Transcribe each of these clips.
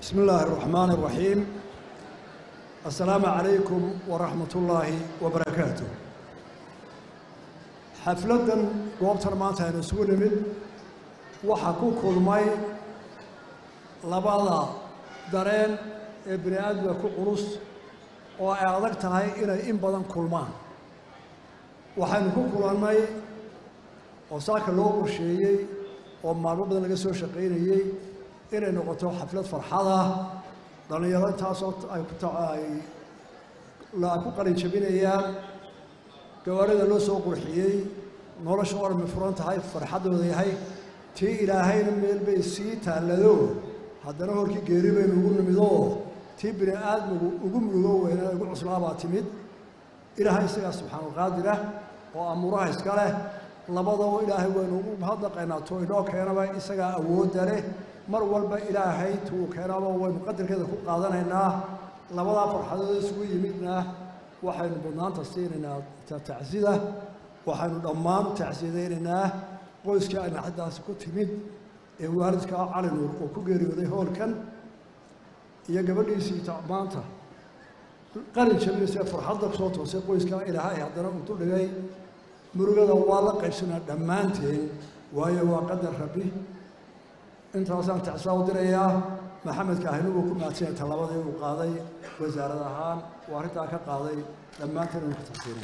بسم الله الرحمن الرحيم السلام عليكم ورحمة الله وبركاته xafladdan goobtan maanta aynu isugu nimid waxaa ku kulmay labada dareen ee bini aadamka ku culus oo ay adag tahay inay in badan kulmaan waxaynu ku kulannay oo saaka loo qorsheeyey oo maalmo badan laga soo shaqaynayey inay noqoto xaflad farxada dhallinyaro intaasoo ay ku qalin jabinayaan gawaarida loo soo qurxiyey nolosha oo dhammi furan tahay farxaddooda yahay tii ilaahayna meel bay sii taallado haddana horkii geeri baynu ugu nimidoo tii bini aadmigu ugu murugo weynaa ugu cuslaabaa timid ilaahay isagaa subxaanulqaadirah oo amuuraha iska leh labadaba ilaahay waynu ugu mahadnaqaynaa to inoo keenaba isagaa awoodda leh mar walba ilaahay tuu keenaba waynu qadarkeeda ku qaadanaynaa labadaa farxadood isugu yimidna waxaynu badnaanta siinaynaa tacsida waxaynu dhammaan tacsiyadaynaynaa qoyskii ay naxaddaasi ku timid ee waalidka cali nuur oo ku geeriyooday hoolkan iyo gabadhiisii maanta qalin jabinaysa farxadda kusoo toosay qoyska ilaahay haddana uu duldhigay murugada waa la qaybsanaa dhammaanteen waayo waa qadar rabbi intaasaan tacsidaa u dirayaa maxamedka ahina uu ku maadsanya tallabadii uu qaaday wasaarad ahaan uu arrintaa ka qaaday dhammaanteen inu ka tacsiinay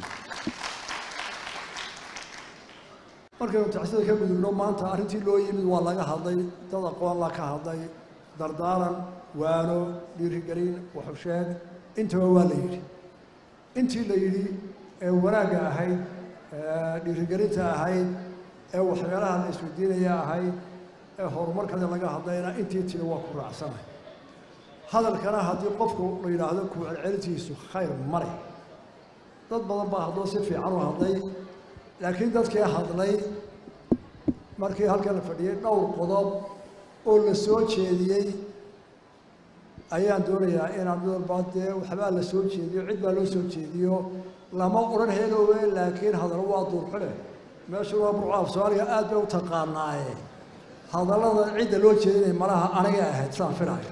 markaynu tacsida ka gudubno maanta arrintii loo yimid waa laga hadlay dad aqoon la ka hadlay dardaaran waano dhiirigelin waxusheeg intaba waa la yidhi intii la yidhi ee wanaagga ahayd ee dhiirigelinta ahayd ee waxyaalaha la isweydiinaya ahayd ee horumarkada laga hadlayna intii tiri waa ku raacsanay hadalkana haddii qofku la yidhaahdo ku celcelintiisu khayr mare dad badan baa haddoo si fiican u hadlay laakiin dadkii hadlay markii halkan la fadhiyey dhowr qodob oo la soo jeediyey ayaan doonayaa inaan mid walba dee waxbaa la soo jeediyo cid baa loo soo jeediyo lama odhan heelowe laakiin hadal waa duurxule meeshu waa burcaaf soomaaliga aad bay u taqaanaaye hadallada cidda loo jeedinaya malaha anigay ahayd saan filaayo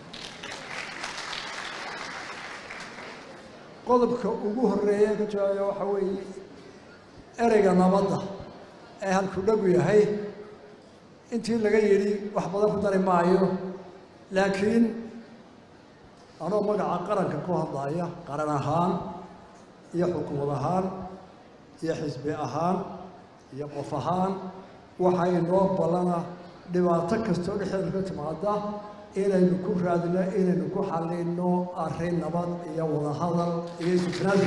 qodobka ugu horreeya ka jawaabaya waxaa weeye ereyga nabadda ee halku dhagu yahay intii laga yidhi wax badan ku dari maayo laakiin anoo magaca qaranka ku hadlaya qaran ahaan iyo xukuumad ahaan iyo xisbi ahaan iyo qof ahaan waxaa inoo ballana dhibaato kastoo dhexdeeda ka timaada inaynu ku raadino inaynu ku xallinno arrin nabad iyo wadahadal iyo isufnaadi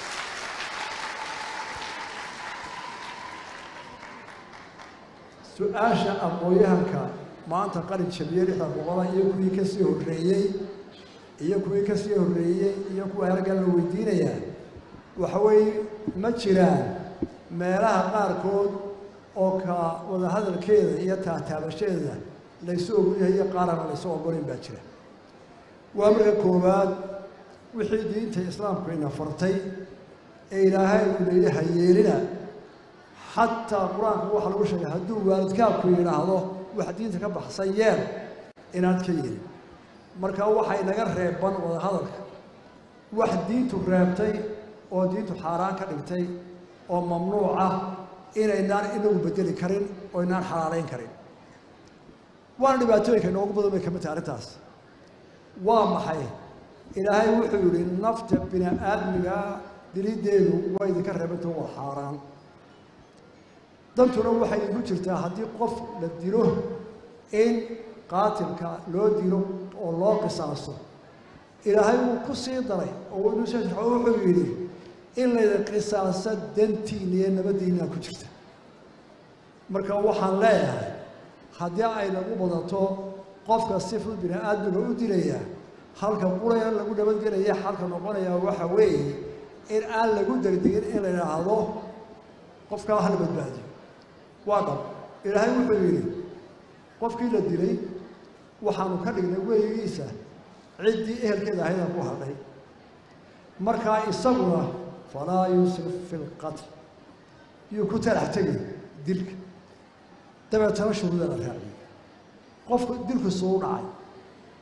su-aasha aqoon-yahanka maanta qalin jabiye lixda boqola iyo kuwii ka sii horreeyey iyo kuwii ka sii horreeyey iyo kuwa halgan la weydiinayaa waxa weeye ma jiraan meelaha qaarkood oo ka wadahadalkeeda iyo taataabashadeeda laysu ogolyahay iyo qaarana laysu ogolayn baa jira waa marka koowaad wixii diinta islaamku ina fartay ee ilaahay uu layidhi hayeelina xataa qur-aanka waxaa lagu sheegay hadduu waalidkaabku yidhaahdo wax diinta ka baxsan yeel inaad ka yeelin marka waxaa inaga reeban wadahadalka wax diintu reebtay oo diintu xaaraan ka dhigtay oo mamnuuc ah inaynaan inagu bedeli karin oo inaan xalaalayn karin waana dhibaatooyinka inoogu badan bay ka mid tahay arrintaas waa maxay ilaahay wuxuu yidhi nafta bini aadmiga dilideedu waa idinka reebanta waa xaaraan dantuna waxay igu jirtaa haddii qof la dilo in qaatilka loo dilo oo loo qisaaso ilaahay wuu ku sii daray oo wuxuu yidhi in layda qisaaso dantiina iyo nabaddiinaa ku jirta marka waxaan leeyahay haddii ay nagu badato qofka si fud bini aadmiga u dilaya halka quraya lagu nabadgelaya xalka noqonaya waxa weeye in aan lagu degdegin in la idhaahdo qofkaa hala badbaadiyo waa dhab ilaahay wuxuu yidhi qofkii la dilay waxaanu ka dhignay weligiisa ciddii ehelkeeda ahaydaan ku hadhay markaa isaguna falaa yusrif fi lqatl yuu ku talax tegay dilka dabeetana shuruuda la raaciyey qofku dilku suu dhacay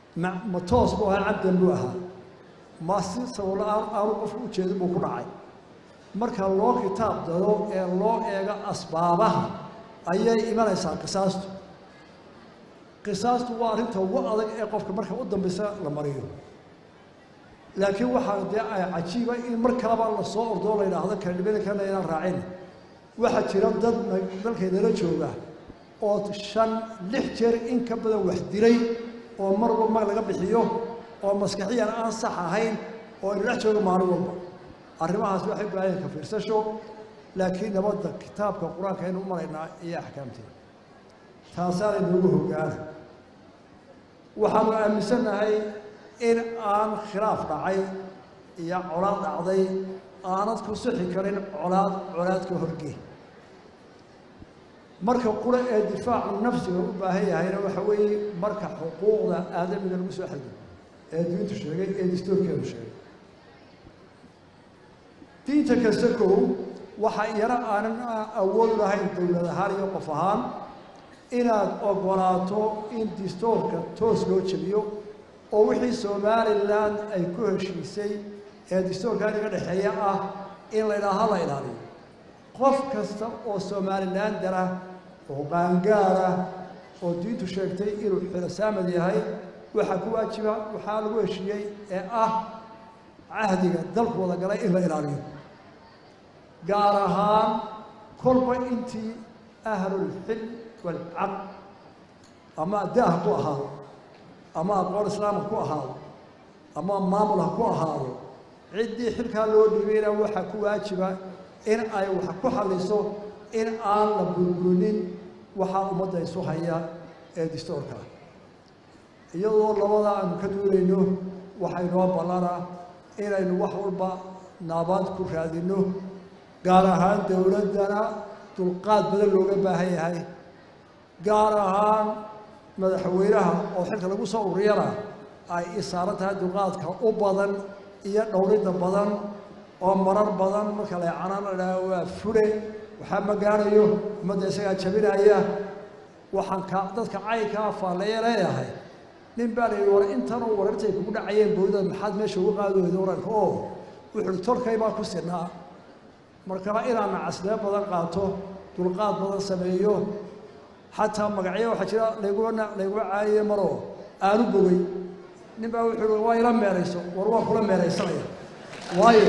ma ma toos buu ahaa cabdan buu ahaa ma si sababla-aan aanu qofku ujeedin buu ku dhacay marka loo kitaab dado ee loo eego asbaabaha ayay imanaysaa qisaastu qisaastu waa arrinta ugu adag ee qofka marka u dambaysa la mariyo laakiin waxaa dee ay cajiiba in mar kaleba lasoo ordoo la yidhaahdo kadhibankana inaan raacin waxaa jira dad dalkaynala jooga oo shan lix jeer in ka badan wax dilay oo mar walba mag laga bixiyo oo maskaxiyan aan sax ahayn oo aynu dhex jooga maalin walba arrimahaas waxay u baahan ka fiirsasho laakiin nabadda kitaabka qur-aanka aynu u maraynaa iyo axkaamteeda taasaana inoogu hogaana waxaanu aaminsannahay in aan khilaaf dhacay iyo colaad dhacday aanad ku sixi karin colaad colaad ka horgee marka qura ee difaacu nafsiga u baahan yahayna waxa weeye marka xuquuqda aadamiga lagu soo xadido ee diintu sheegay ee dastuurkeedu sheegay diinta kasta kow waxa iyana aanan awood lahayn dowlad ahaan iyo qof ahaan inaad ogolaato in dastuurka toos loo jebiyo oo wixii somalilan ay ku heshiisay ee dastuurkan iga dhexeeya ah in la idhaaha la ilaaliyo qof kasta oo somalilan dara oo qaangaara oo diintu sheegtay inuu xirasaamad yahay waxaa ku waajiba waxaa lagu heshiiyey ee ah cahdiga dalku wada galay in la ilaaliyo gaar ahaan kolba intii ahlulxil walcaqd ama daah ku ahaado ama aqoon islaamka ku ahaado ama maamul ha ku ahaado ciddii xilkaa loo dhibayna waxaa ku waajiba in ay wax ku xalliso in aan la burburinin waxaa ummadda isu haya ee dastuurka iyadoo labada aanu ka duulayno waxay noo ballana inaynu wax walba naabaad ku raadinno gaar ahaan dowladdana dulqaad badan looga baahan yahay gaar ahaan madaxweynaha oo xilka lagu soo ururiyana ay isaaran tahay dulqaadka u badan iyo dhowridda badan oo marar badan marka la canaan la idhaaho waa fure waxaa ma gaarayo ummadda isagaa jabinaya waxaan ka dadka caynkaa faalleeye leeyahay nin baa la yidhi war intanoo warartay kugu dhacayeen boodada maxaad meesha uga qaadi weyda waranka oo wuxuuhi tolkay baa ku sinaa markaba inaan nacaslee badan qaato dulqaad badan sameeyo xataa magacyo waxaa jira layguma layguma caayiye maroo aanu bogay nin baa wuxuu i waa ila meerayso war waan kula meeraysanaya waayo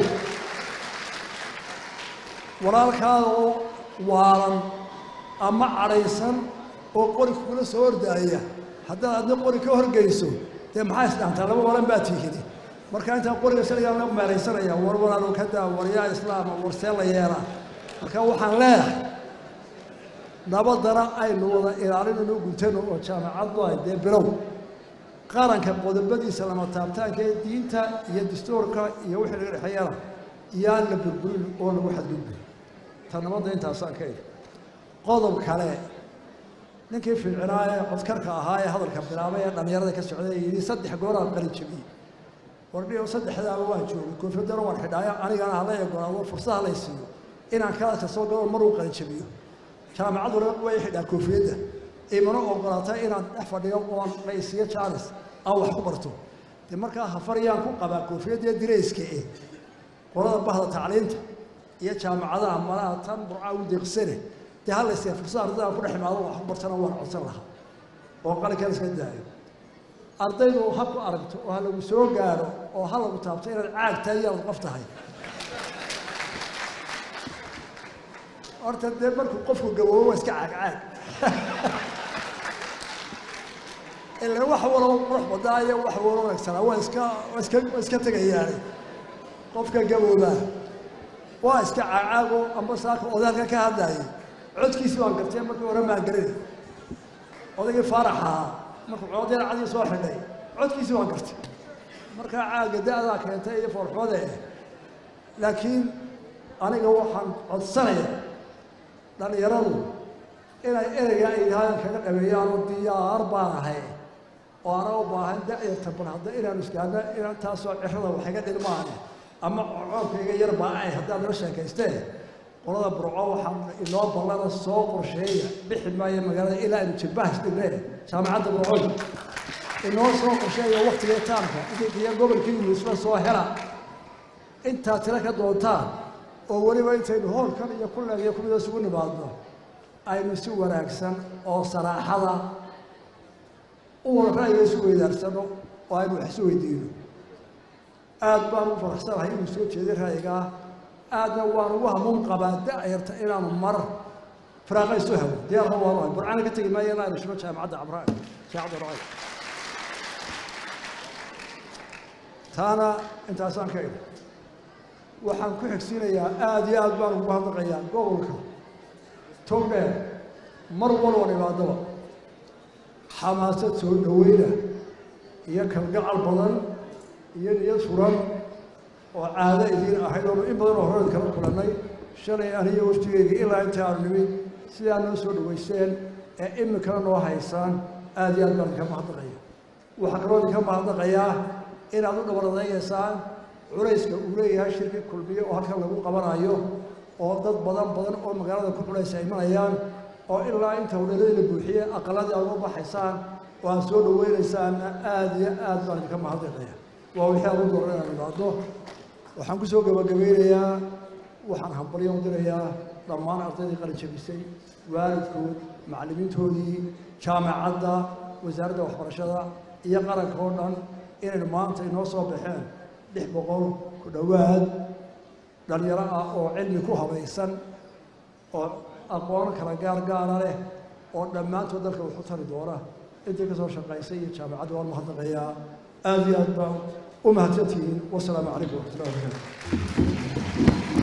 walaalkaada oo waalan ama cadhaysan oo qori kugula soo ordaaya haddaad adna qori ka horgeyso dee maxaa isdhaantaa laba walan baa tiihidi marka intaan qoriga saligaa la meeraysanaya war walaalo ka daa waryaa islaama war see la yeelaa marka waxaan leeyahay nabadana aynu wada ilaalinayno guntano oo jaamacaddu ay dee bilow qaranka qodobadiisa lama taabtaanka ee diinta iyo dastuurka iyo wixii laga dhexeeyana yaan la burburin oo lagu xadgudbin ta nabadda intaasaan ka idhi qodob kale ninkii fiicnaa ee codkarka ahaa ee hadalka bilaabay ee dhallinyarada ka socday ee yidhi saddex gooraan qalin jebiyey wardhiyo saddexdaaba waan joogay koofiyadana waan xidhaayo anigana hala egolaado fursada lay siiyo inaan kalaadka soo galo maruu qalin jebiyo jaamacaduna way xidhaa koofiyadda imana ogolaata inaan dhex fadhiyo oon la isiiyo jaanis aan wax ku barto dee markaa hafaryaan ku qabaa koofiyadda dirayska eh qolada bahda tacliinta iyo jaamacadaha malaha tan burcaa u deeqsane dee ha la isiiya fursada ardayda aan ku dhex imaado wax ku bartana waan codsan lahaa oo qalinkan iska daayo ardaydu ha ku aragto oo ha lagu soo gaaro oo ha lagu taabto inaad caag tahay iyo aad qof tahay horta dee markuu qofku gaboobo waa iska caag caag ila wax waloo qurux badaayo wax waloo wanaagsanaa waa iska waa iska waa iska tegayaane qofka gaboobaa waa iska caagcaago amba saaka odaalka ka hadlaayay codkiisi waan gartay markii hore maan garin odaygii faarax ahaa markuu coodeer cadii soo xidhay codkiisi waan gartay markaa caaga da-daa keentay iyo foorxoode laakiin aniga waxaan codsanayaa dhallinyaradu inay ereyga ay yidhahdaan kaga dhaweeyaan oo diyaar baan ahay oo ana u baahan da-yarta bal hadda inaanu iskaana inaan taasoo cirada wax iga dhilmaane ama coobkayga yar baa ay haddaad nala sheekaysteen qolada burco waxaan inoo ballana soo qorsheeya bixi maayo magaalada ilaa aynu jilbaha isdhignee jaamacadda burcoy inoo soo qorsheeya waktiga taamka idinkiyo gobolkiinu isla soo hela intaa tiro ka doontaan oo weliba intaynu hoolkan iyo kulleeg iyo kumida isugu nimaadno aynu si wanaagsan oo saraaxada u wada ra'yiga isu weydaarsano oo aynu wax isu weydiino aad baan u faraxsanahay inuu soo jeeday ra'yigaa aadna waan ugu hamuun qabaa da'yarta inaanu mar firaaqa isu helo diyaarka waanu hay burcana ka tegi maayo inaan ishno jaamacadda cabraan jaamacadda racay taana intaasaan ka igi waxaan ku xigsiinayaa aada iyo aad baan ugu hadlaqayaa gobolka togdheer mar walba dhibaadaba xamaasad soo dhaweyna iyo kalgacal badan iyo niyad furan oo caado idiin ahayd oonu in badan oo horeed kala kulannay shalay aniyo waftigeyga ilaa inta aanu nimid sidaa noo soo dhawaysteen ee iminkana noo haysaan aada iyo aad baan idinka mahadnaqaya waxaa kaloo idinka mahadnaqayaa inaad u dhabaradaegaysaan culayska uu leeyahay shirki kulmiye oo halkan lagu qabanayo oo dad badan badan oo magaalada ku culaysa imanayaan oo ilaa inta hudheeladii la buuxiyey aqaladii aad uga baxaysaan oo aad soo dhaweynaysaanna aada iyo aad baan idinka mahadnaqaya waa wixii aad u dooran inaan imaado waxaan ku soo gabagabeynayaa waxaan hambalyo u dirayaa dhammaan ardaydii qalin jabisay waalidkood macallimiintoodii jaamacadda wasaaradda waxbarashada iyo qaranka oo dhan inaynu maanta inoo soo baxeen lix boqol ku dhowaad dhalinyaro ah oo cilmi ku habaysan oo aqoon kala gaar gaara leh oo dhammaantood dalka wuxu tari doona intii ka soo shaqaysay iyo jaamacadda waan mahadnaqayaa aada iyo aad baan u mahadsantihiin wasalaamu calaykum waraxmatullahi wabarakatu